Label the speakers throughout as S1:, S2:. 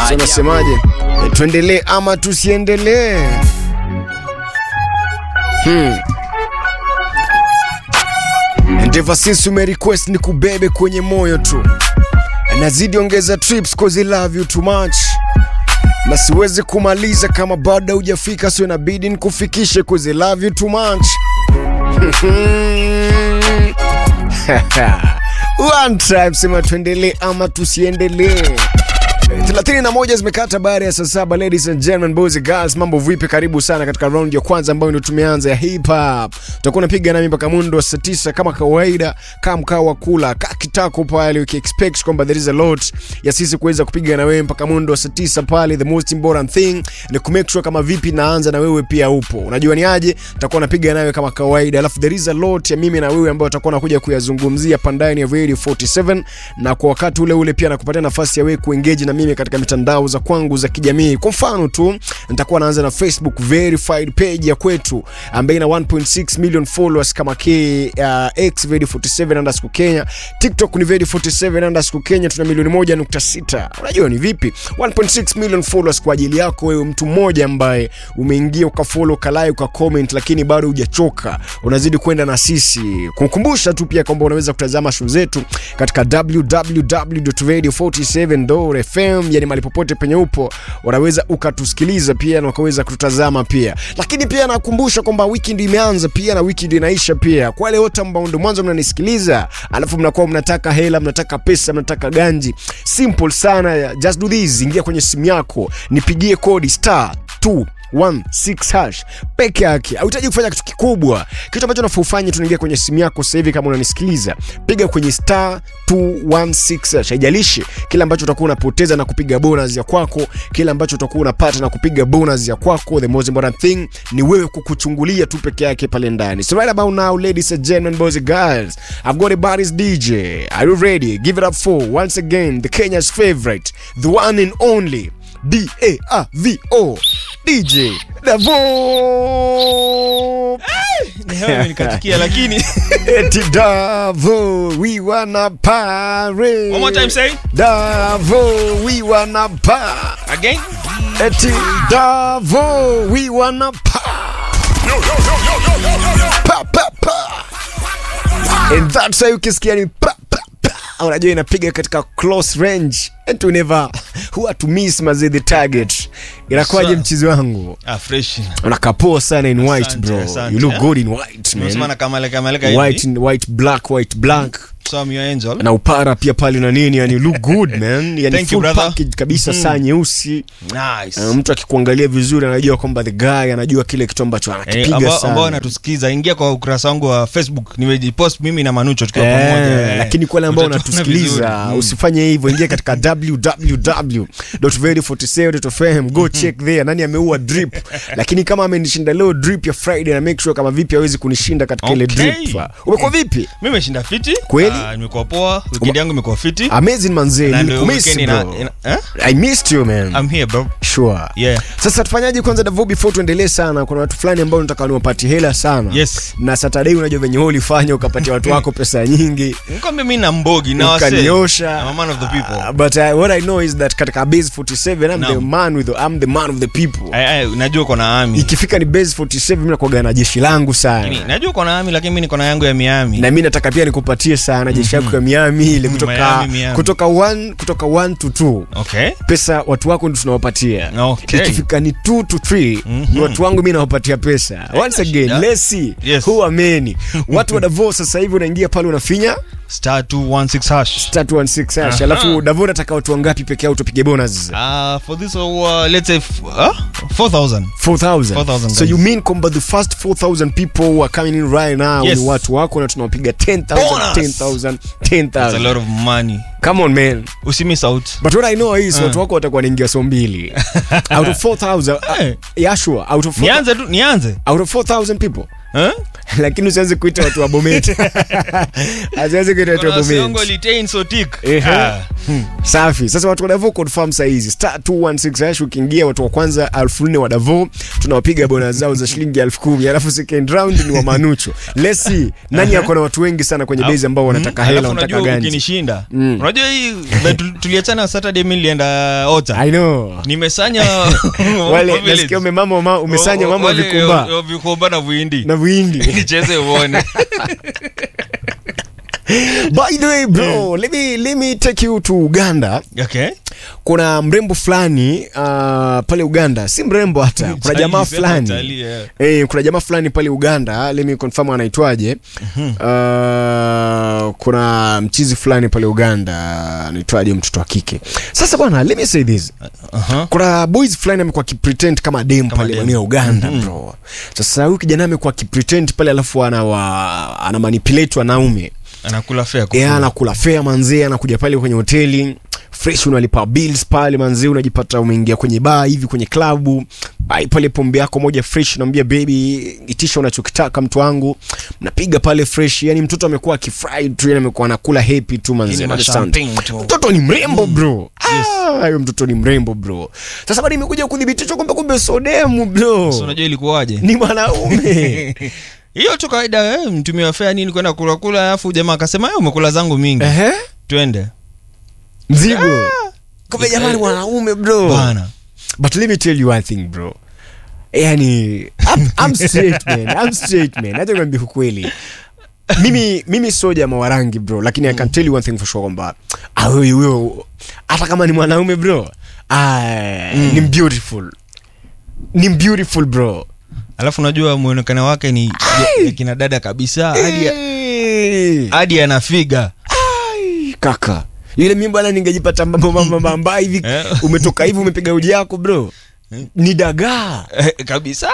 S1: So nasemaje? E, tuendelee ama tusiendelee? Hmm. And ever since ume request ni kubebe kwenye moyo tu, nazidi ongeza trips cause I love you too much, na siwezi kumaliza kama bado hujafika, so inabidi nikufikishe cause I love you too much. One time sema tuendelee ama tusiendelee. 31 zimekata baada ya saa saba. Ladies and gentlemen, boys and girls, mambo vipi? Karibu sana katika round ya kwanza ambayo ndio tumeanza ya hip hop. Tutakuwa napiga nami mpaka mundo wa saa tisa kama kawaida, kama mkao wa kula ka kitako pale, uki expect kwamba there is a lot ya sisi kuweza kupiga na wewe mpaka mundo wa saa tisa pale. The most important thing ni ku make sure kama vipi naanza na wewe pia upo. Unajua ni aje? Tutakuwa napiga nawe kama kawaida, alafu there is a lot ya mimi na wewe ambayo tutakuwa nakuja kuyazungumzia pandani ya Radio 47 na kwa wakati ule ule pia nakupatia nafasi ya wewe kuengage na mimi katika mitandao za kwangu za kijamii. Kwa mfano tu nitakuwa naanza na Facebook verified page ya kwetu ambayo ina 1.6 million followers kama K uh, X Radio 47 underscore Kenya. TikTok ni Radio 47 underscore Kenya, tuna milioni moja nukta sita. Unajua ni vipi? 1.6 million followers kwa ajili yako wewe, mtu mmoja ambaye umeingia ukafollow, ukalike, ukacomment, lakini bado hujachoka, unazidi kwenda na sisi. Kukumbusha tu pia kwamba unaweza kutazama show zetu katika www.radio47.fm, yani mahali popote penye upo unaweza ukatusikiliza pia na ukaweza kututazama pia. Lakini pia nakumbusha kwamba wiki ndio imeanza pia na wiki ndio inaisha pia. Kwa wale wote ambao ndio mwanzo mnanisikiliza, alafu mnakuwa mnataka hela, mnataka pesa, mnataka ganji, simple sana, just do this, ingia kwenye simu yako, nipigie kodi star 2 16 hash peke yake. Hauhitaji kufanya kitu kikubwa. Kitu ambacho unafaa ufanye, tunaingia kwenye simu yako sasa hivi, kama unanisikiliza, piga kwenye star 216 hash. Haijalishi kile ambacho utakuwa unapoteza na kupiga bonus ya kwako, kile ambacho utakuwa unapata na kupiga bonus ya kwako. The most important thing ni wewe kukuchungulia tu peke yake pale ndani. So right about now, ladies and gentlemen, boys and girls, I've got a baddest DJ. Are you ready? Give it up for once again the Kenya's favorite, the one and only D A R V O DJ Davo.
S2: nikatikia lakini
S1: Eti Davo, we wanna party.
S2: One more time, say.
S1: Davo, we wanna party.
S2: again
S1: Eti Davo, we wanna party. Pa, pa, pa. And that's why ukisikia ni pa, pa, pa. Unajua inapiga katika close range and to never huwa to miss maze the target. Inakuwaje
S2: Sawa.
S1: mchizi wangu?
S2: ah fresh
S1: Unakapoa sana in white
S2: Asante,
S1: bro.
S2: asante,
S1: You look
S2: eh?
S1: good in white
S2: unasema
S1: man.
S2: na kamaleka kamaleka
S1: White
S2: hivi
S1: white black white black.
S2: so I'm your angel
S1: na upara pia pale na nini yani look good man yani
S2: Thank you,
S1: full
S2: brother.
S1: package kabisa saa nyeusi
S2: nice
S1: Uh, mtu akikuangalia vizuri anajua kwamba the guy anajua kile kitu ambacho
S2: Eh,
S1: anakipiga
S2: ambao ambao
S1: sana
S2: wanatusikiza ingia kwa ukurasa wangu wa facebook nimejipost mimi na manucho tukiwa
S1: Eh,
S2: pamoja eh.
S1: lakini kwa wale ambao
S2: Utatuona
S1: wanatusikiliza
S2: vizuri. Mm.
S1: usifanye hivyo ingia katika www.radio47.fm go check there nani ameua drip lakini kama amenishinda leo drip ya friday na make sure kama vipi hawezi kunishinda katika ile
S2: Okay.
S1: drip umekuwa vipi
S2: mimi nimeshinda fiti
S1: Kweli?
S2: Ah, nimekuwa poa weekend yangu imekuwa fiti
S1: amazing manzee
S2: Na ndio
S1: nilikumiss
S2: weekend ina-
S1: bro
S2: ina- eh?
S1: i missed you man
S2: I'm here bro
S1: sure
S2: yeah
S1: sasa tufanyaje kwanza davo before tuendelee sana kuna watu fulani ambao nataka niwapatie hela sana
S2: Yes.
S1: na saturday unajua venye wewe ulifanya ukapatia watu wako pesa nyingi
S2: nikwambia mimi na mbogi na wasee.
S1: ukaniosha
S2: I'm a man of the people
S1: Uh, but uh, what i know is that katika base 47 i'm the
S2: Naam.
S1: man with I'm the man of the people
S2: Ai, ai, najua uko na ami
S1: ikifika ni base 47 mimi nakuaga na jeshi langu
S2: Lakini,
S1: sana
S2: najua uko na ami lakini mimi niko na yangu ya miami
S1: na mi nataka pia nikupatie sana jeshi yako ya miami ile kutoka
S2: Miami, Miami.
S1: kutoka 1 kutoka 1 to 2
S2: okay
S1: pesa watu wako ndio tunawapatia
S2: Okay.
S1: ikifika ni 2 to 3 ni watu wangu mi nawapatia pesa once again
S2: shida.
S1: let's see
S2: Yes.
S1: who ameni watu wa Davos sasa hivi unaingia pale unafinya
S2: star 216 hash
S1: 316 hash
S2: Aha.
S1: alafu Davos nataka watu wangapi peke yao tupige bonus
S2: Uh, for this, uh, let's say, f- uh, 4,000.
S1: 4000
S2: 4,000
S1: so
S2: guys.
S1: you mean kwamba the first 4000 people who are coming in right now
S2: Yes.
S1: ni watu wako na tunawapiga 10000
S2: Bonus.
S1: 10000
S2: That's a
S1: 10000
S2: lot of money.
S1: come on man
S2: Usimiss out.
S1: but what i know is watu wako watakuwa naingia so mbili out of 4000 uh,
S2: Eh.
S1: yeah sure out of 4000
S2: Nianze tu, nianze.
S1: out of 4000 people
S2: Eh?
S1: lakini usianze kuita watu wa Bomet asianze kuita watu wa
S2: Kuna Siongo
S1: Bomet
S2: Litain Sotik.
S1: Ehe.
S2: Ah.
S1: safi sasa watu wa Davo confirm saa hizi star 216 hash ukiingia watu wa kwanza elfu nne wa Davo tunawapiga bona zao za shilingi elfu kumi alafu second round ni wa Manucho let's see nani ako na watu wengi sana kwenye base ambao wanataka
S2: Mm,
S1: hela
S2: alafu
S1: wanataka
S2: unajua
S1: ganji
S2: ukinishinda
S1: Mm.
S2: unajua hii na tu- tuliachana Saturday mimi nilienda Ota
S1: I know
S2: nimesanya
S1: wale
S2: village.
S1: nasikia umemama uma- umesanya mama wa
S2: Wale,
S1: vikumba
S2: wa- wa vikumba na vuindi
S1: na vuindi
S2: nicheze uone
S1: by the way bro let me let me take you to Uganda
S2: okay
S1: kuna mrembo fulani uh, pale Uganda si mrembo hata kuna
S2: Utalii,
S1: jamaa
S2: sema
S1: fulani
S2: utalii, yeah.
S1: Eh, kuna jamaa fulani pale Uganda, let me confirm anaitwaje. Uh, kuna mchizi fulani pale Uganda anaitwaje, mtoto wa kike. Sasa bwana, let me say this.
S2: Aha.
S1: Kuna boys fulani amekuwa akipretend kama dem
S2: Kama
S1: pale
S2: dem.
S1: maeneo ya Uganda bro. Sasa huyu kijana amekuwa akipretend pale alafu ana wa, ana manipulate wanaume.
S2: anakula fea
S1: Yeah, anakula fea manzee, anakuja pale kwenye hoteli fresh, unalipa bills pale manzee, unajipata umeingia kwenye bar hivi kwenye klabu ai pale, pombe yako moja fresh, naambia baby, itisha unachokitaka mtu wangu, mnapiga pale fresh. Yani mtoto amekuwa akifurahi tu, yani amekuwa anakula happy tu manzee,
S2: Lakini
S1: understand?
S2: mashamping tu.
S1: Mtoto ni mrembo bro, ah, huyo mtoto ni mrembo bro. Sasa bado imekuja kudhibitishwa kwamba kumbe sodemu bro,
S2: So, unajua ilikuwaje
S1: ni mwanaume
S2: hiyo tu kawaida eh, mtumia wa fea nini kwenda kula kula alafu jamaa akasema "Eh, umekula zangu mingi
S1: ehe,
S2: twende
S1: mzigo kumbe jamani, mwanaume bro
S2: bana
S1: But let me tell you one thing bro. Yani I'm, I'm straight man. I'm straight man. Acha nikwambie ukweli. Mimi mimi sio jamaa wa rangi bro, lakini I can tell you one thing for sure kwamba ah huyo huyo hata kama ni mwanaume bro, ah ni beautiful. Ni beautiful bro.
S2: alafu unajua mwonekano wake ni ya- ya kina dada kabisa hadi
S1: Eh.
S2: hadi anafiga
S1: Ai, kaka. Yule mimi bwana ningejipata mambo mambo mamba hivi
S2: Eh.
S1: umetoka hivi umepiga uji yako bro. Ni dagaa.
S2: Eh, kabisa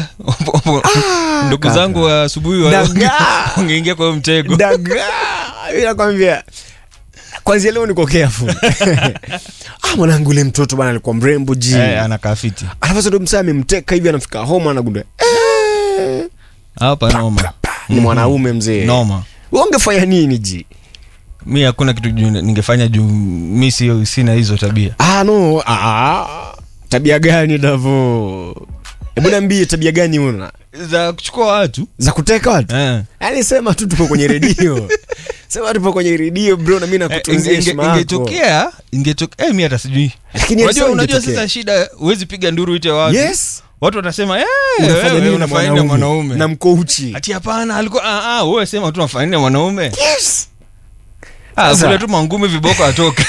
S1: Ah,
S2: ndugu
S1: kaka.
S2: zangu wa asubuhi wa-
S1: Dagaa.
S2: wangeingia kwa hiyo mtego
S1: dagaa Mimi nakwambia kwanzia leo niko careful ah mwanangu ule mtoto bana alikuwa mrembo ji
S2: Eh, anakaa fiti
S1: alafu sasa ndo msaa amemteka hivi anafika home anagundua eh,
S2: hapa noma
S1: ni mwanaume mzee
S2: noma
S1: Wewe ungefanya nini ji
S2: mi hakuna kitu juu ningefanya juu mi sio sina hizo tabia
S1: ah no ah, ah. tabia gani davo hebu niambie tabia gani una
S2: za kuchukua watu
S1: za kuteka watu
S2: eh.
S1: yani sema tu tupo kwenye redio sema tupo kwenye redio bro na mimi
S2: Eh,
S1: nakutunzia
S2: inge-
S1: heshima
S2: inge-
S1: yako
S2: ingetokea ingetokea eh, mi hata sijui
S1: lakini
S2: unajua
S1: sio
S2: unajua
S1: ingetokea.
S2: sasa shida huwezi piga nduru ite watu
S1: yes
S2: watu watasema eh,
S1: unafanya
S2: wewe
S1: nini na
S2: unafanya nini na
S1: mwanaume na
S2: mwanaume
S1: mkouchi
S2: ati hapana alikuwa ah, ah, wewe sema tu unafanya nini na mwanaume
S1: yes
S2: ah,
S1: Sasa-
S2: kule tu mangumi viboko atoke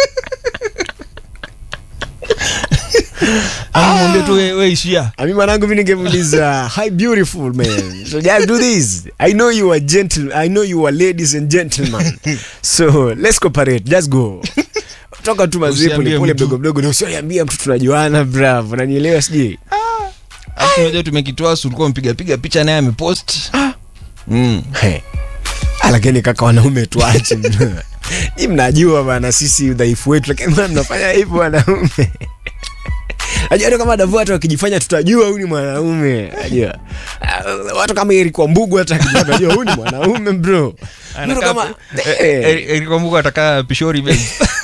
S2: amwambia tu we, we ishia
S1: ami mwanangu mi ningemuuliza hi beautiful man so just do this i know you are gentle i know you are ladies and gentlemen so let's cooperate just go toka tu mazee
S2: Usiambie
S1: polepole
S2: mtu.
S1: mdogo mdogo na usiambia mtu tunajuana bravo nanielewa sijui
S2: Alafu unajua tumekitoa si ulikuwa mpiga piga picha naye amepost mm.
S1: He. Ah, lakini kaka wanaume tuache ni mnajua bana sisi udhaifu wetu lakini mbona mnafanya hivyo wanaume najua tu kama davu hata wakijifanya tutajua huyu ni mwanaume najua Ah, watu kama Eric Wambugu hata akijifanya tutajua huyu ni mwanaume bro Mtu kama eh,
S2: kwambuka atakaa pishori babe.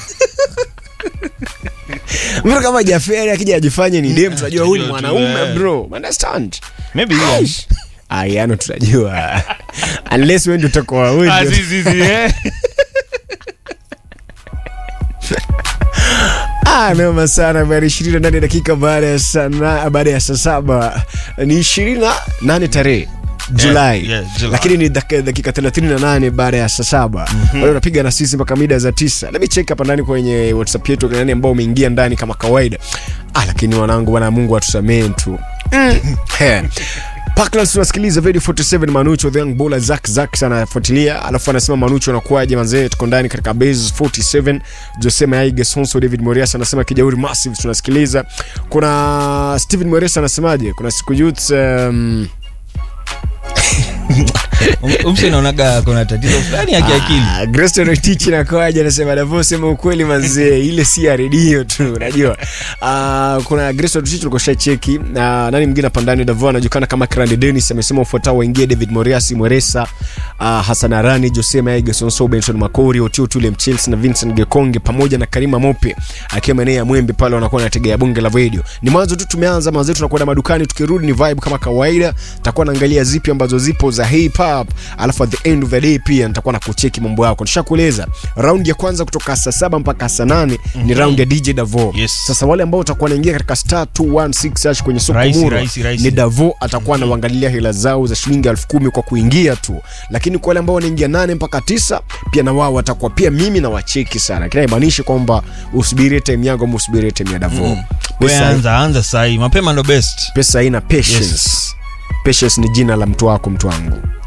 S1: mtu kama Jaferi akija ajifanye ni dem tutajua huyu ni
S2: Tutajua tu,
S1: mwanaume
S2: eh.
S1: bro understand
S2: Maybe hiyo.
S1: ayano tutajua unless wewe ndio utakuwa wewe
S2: Ah,
S1: ndio-
S2: si, si, si, eh.
S1: Ah, noma sana bana, ishirini na nane dakika baada ya saa na- baada ya saa saba ni ishirini na nane tarehe Julai
S2: yeah, July.
S1: lakini ni dak- dakika 38 baada ya saa saba mm unapiga na sisi mpaka mida za tisa. Let me check hapa ndani kwenye WhatsApp yetu nani ambao umeingia ndani kama kawaida. Ah, lakini wanangu, bwana Mungu atusamee tu He. Parklands tunasikiliza Radio 47 Manucho the young bowler Zack Zack anafuatilia, alafu anasema Manucho anakuaje manzee, tuko ndani katika base 47. Jose Maige Sonso David Morias anasema Kijauri Massive tunasikiliza. Kuna Steven Morias anasemaje? Kuna siku youth um,
S2: Um- umse naonaga kuna tatizo fulani ya kiakili
S1: Ah, Grace Rotich nakoaje anasema Davo sema ukweli manzee ile si ya redio tu unajua. Ah, kuna Grace Rotich tulikuwa cheki na nani mwingine hapa ndani Davo anajulikana kama Krandi Dennis amesema ufuatao waingie David Moriasi Mweresa, ah, Hassan Arani, Jose Maige, Sonso Benson Makori, Otio Tule Mchelsea na Vincent Gekonge pamoja na Karima Mope akiwa maeneo ya Mwembe pale wanakuwa wanategea bunge la radio. Ni mwanzo tu tumeanza mwanzo tunakwenda madukani tukirudi ni vibe kama kawaida. Takuwa naangalia zipi ambazo zipo za hip hop, alafu at the end of the day pia nitakuwa na kucheki mambo yako. Nishakueleza round ya kwanza kutoka saa saba mpaka saa nane ni round ya DJ Davo.
S2: Yes.
S1: Sasa wale ambao watakuwa wanaingia katika star 216 hash kwenye soko
S2: Rahisi,
S1: muro
S2: rahisi, rahisi.
S1: ni Davo atakuwa anawaangalilia hela zao za shilingi elfu kumi kwa kuingia tu, lakini kwa wale ambao wanaingia nane mpaka tisa pia na wao watakuwa pia mimi na wacheki sana, kila imaanishi kwamba usubirie time yangu ama usubirie time ya Davo.
S2: we
S1: Pesa,
S2: anza anza sahii mapema ndo best
S1: pesa haina patience. Patience ni jina la mtu wako, mtu wangu.